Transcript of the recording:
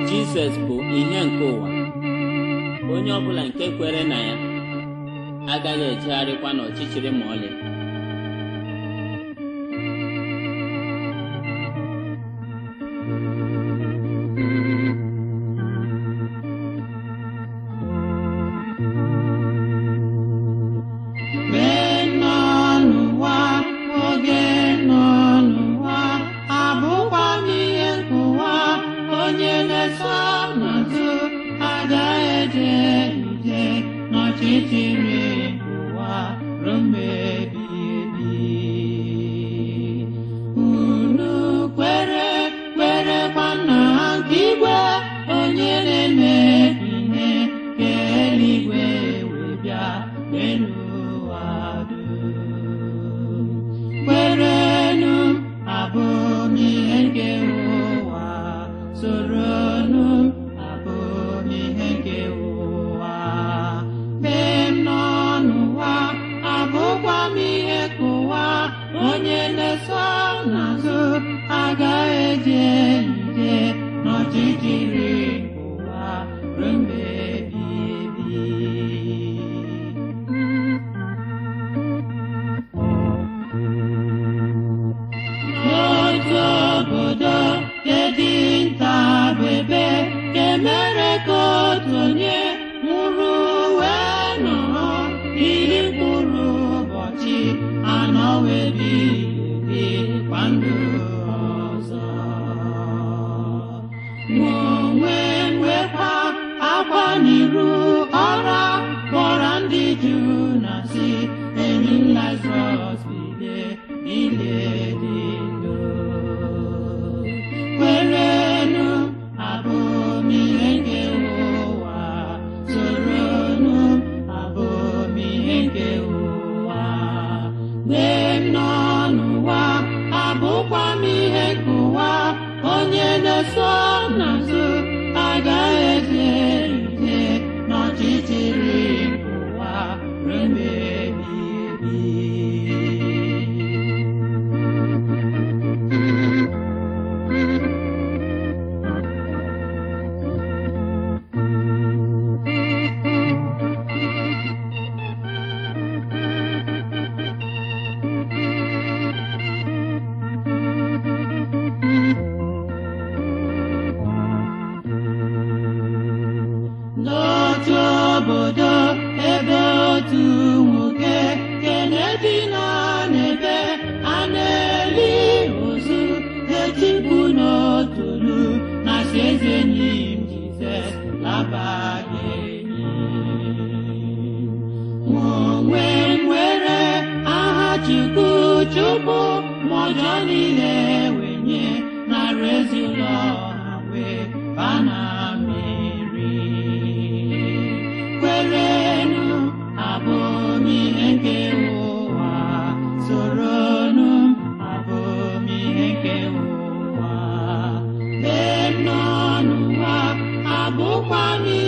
Jizọs bụ ihe nke ụwa onye ọbụla nke kwere na ya agaghị ejegharịkwa n'ọchịchịrị ma ọlị Mgbe nọ n'ụwa oge nọ n'ụwa abụkwa m ihe nkụwa onye na-eso n'azụ agaghị eje ije n'ọchịchịrị ụwa ruo mgbe ebighị ebi unu kwere kwerekwa na nke igwe onye na-eme ihe ka eluigwe wee bịa n'elu ụwa dum kwerenụ abụ m ihe nke ụwa soronụ abụ m ihe nke ụwa mgbe m nọ n'ụwa abụkwa m ihe ka ụwa onye na-eso n'azụ agaghị eje ije n'ọchịchịrị ụwa ruo mgbe ebighị ebi n'otu obodo nke dị nta bụ ebe nke mere ka otu onye nwụrụ wee nọrọ iri mkpụrụ ụbọchị anọ wee bilie kwa ndụ ọzọ mụ onwe m wekwa akwa n'iru ọra kpọrọ ndị juu na si enyi m Lazarọs bilie bilie dị ndụ kwerenụ abụ m ihe nke ụwa soronụ abụ m ihe nke ụwa mgbe m nọ n'ụwa abụkwa m ihe nke ụwa onye na-eso n'azụ agaghị eje ije n'ọchịchịrị ụwa ruo mgbe ebighị n'otu obodo ebe otu nwoke kenedi nọ n'ebe a na-eli ozu etikpu n'otulu na si eze enyi m Jizọs labaghị enyi mụ onwe m nwere aha Chukwu chụpụ ma ọjọọ niile wenye nara ezi ụlọ ha wee bana mmiri kwerenụ abụ m ihe nke ụwa soronụ abụ m ihe nke ụwa mgbe m nọ n'ụwa abụkwa m